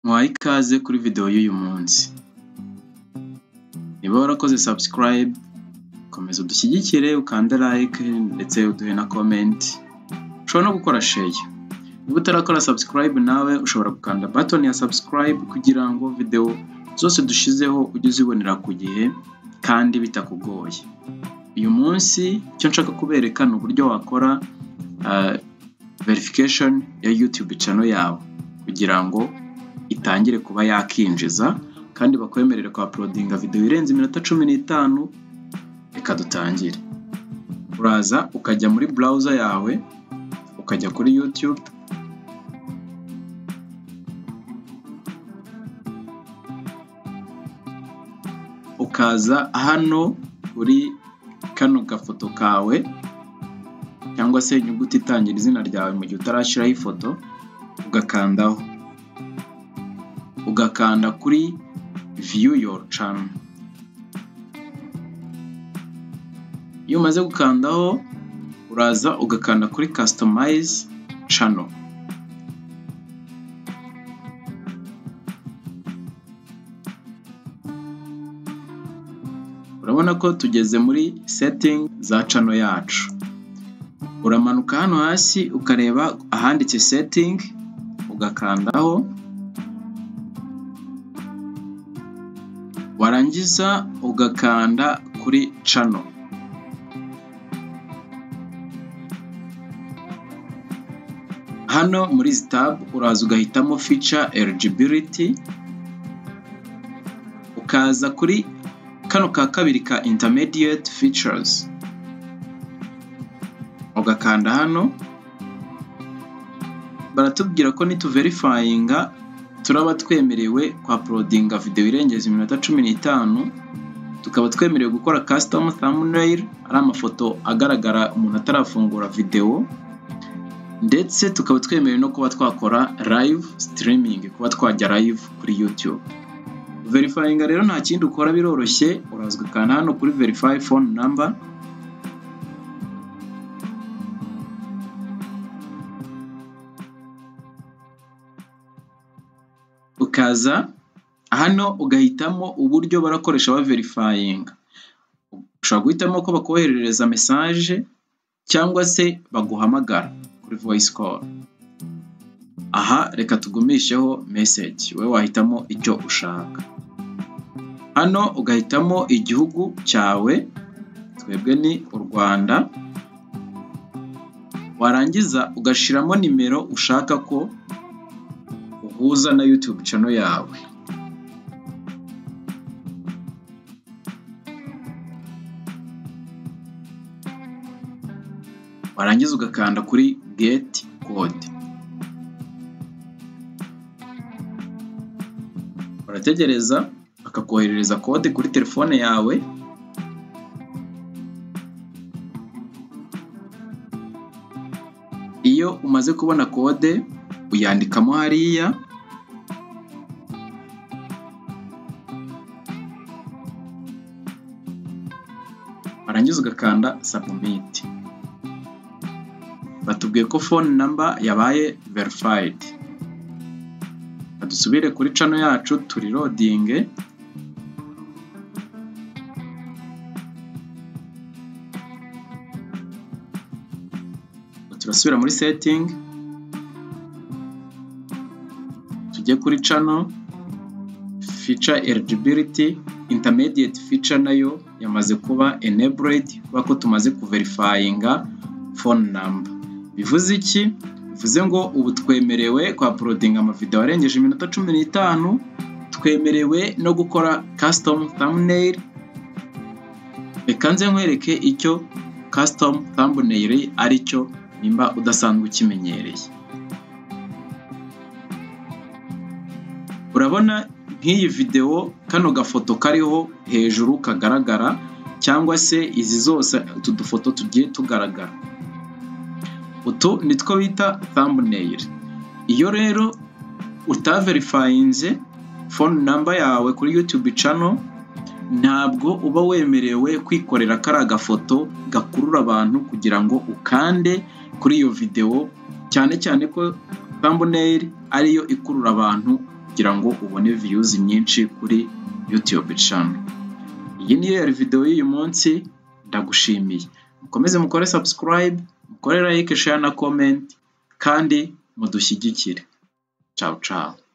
Muhaye ikaze kuri videwo y'uyu munsi. Niba warakoze sabusikarayibe, komeza udushyigikire ukande like ndetse uduhe na komenti. Ushobora no gukora sheya. Niba utarakora sabusikarayibe nawe ushobora gukanda batoni ya sabusikarayibe kugira ngo videwo zose dushyizeho ujye uzibonera ku gihe kandi bitakugoye. Uyu munsi icyo nshaka kubereka ni uburyo wakora verifikashoni ya yutube cano yawe kugira ngo itangire kuba yakinjiza kandi bakwemerere kwapulodinga videwo irenze iminota cumi n'itanu reka dutangire uraza ukajya muri burawuza yawe ukajya kuri yutube ukaza hano kuri kano gafoto kawe cyangwa se inyuguti itangira izina ryawe mu gihe utarashyiraho ifoto ugakandaho ugakanda kuri view your channel iyo umaze gukandaho uraza ugakanda kuri customize channel urabona ko tugeze muri setting za channel yacu uramanuka hano hasi ukareba ahanditse setting ugakandaho warangiza ugakanda kuri cano hano muri izi tabu uraza ugahitamo fica eligibility ukaza kuri kano ka kabiri ka intermediate features ugakanda hano baratubwira ko nituverifayinga turaba twemerewe kwa porodinga videwo irengeza iminota cumi n'itanu tukaba twemerewe gukora kasitamu thamunayiri ari amafoto agaragara umuntu atarafungura videwo ndetse tukaba twemerewe no kuba twakora live sitirimingi kuba twajya live kuri yutube verifayinga rero nta kindi ukora biroroshye urazwi kandi hano kuri verifayi fone namba ukaza hano ugahitamo uburyo barakoresha baverifayinga ushobora guhitamo ko bakoherereza mesaje cyangwa se baguhamagara kuri voyisi koru aha reka tugumisheho meseji wowe wahitamo icyo ushaka hano ugahitamo igihugu cyawe twebwe ni u rwanda warangiza ugashyiramo nimero ushaka ko uhuza na yutube cano yawe warangiza ugakanda kuri geti kode urategereza bakakoherereza kode kuri telefone yawe iyo umaze kubona kode uyandikamo hariya warangiza ugakanda sabumiti batubwiye ko fone namba yabaye verifayidi dusubire kuri cano yacu turi rodinge turasubira muri setingi tujye kuri cano fica eligibility intermediate feature nayo yamaze kuba enabled kubera ko tumaze kuverifayinga phone number bivuze iki bivuze ngo ubu twemerewe kwa porodinga amavidewo arengeje iminota cumi n'itanu twemerewe no gukora custom thumbnail reka nze nkwereke icyo custom thumbnail ari cyo nimba udasanzwe ukimenyereye urabona nk'iyi videwo kano gafoto kariho hejuru kagaragara cyangwa se izi zose utu dufoto tugiye tugaragara utu ni two bita thumbnail iyo rero utaverifayinze phone number yawe kuri youtube channel ntabwo uba wemerewe kwikorera kari agafoto gakurura abantu kugira ngo ukande kuri iyo videwo cyane cyane ko thumbnail ariyo ikurura abantu kugira ngo ubone views nyinshi kuri YouTube channel. Iyi ni yari video y'uyu munsi ndagushimiye. Mukomeze mukore subscribe, mukore like, share na comment kandi mudushyigikire. Ciao ciao.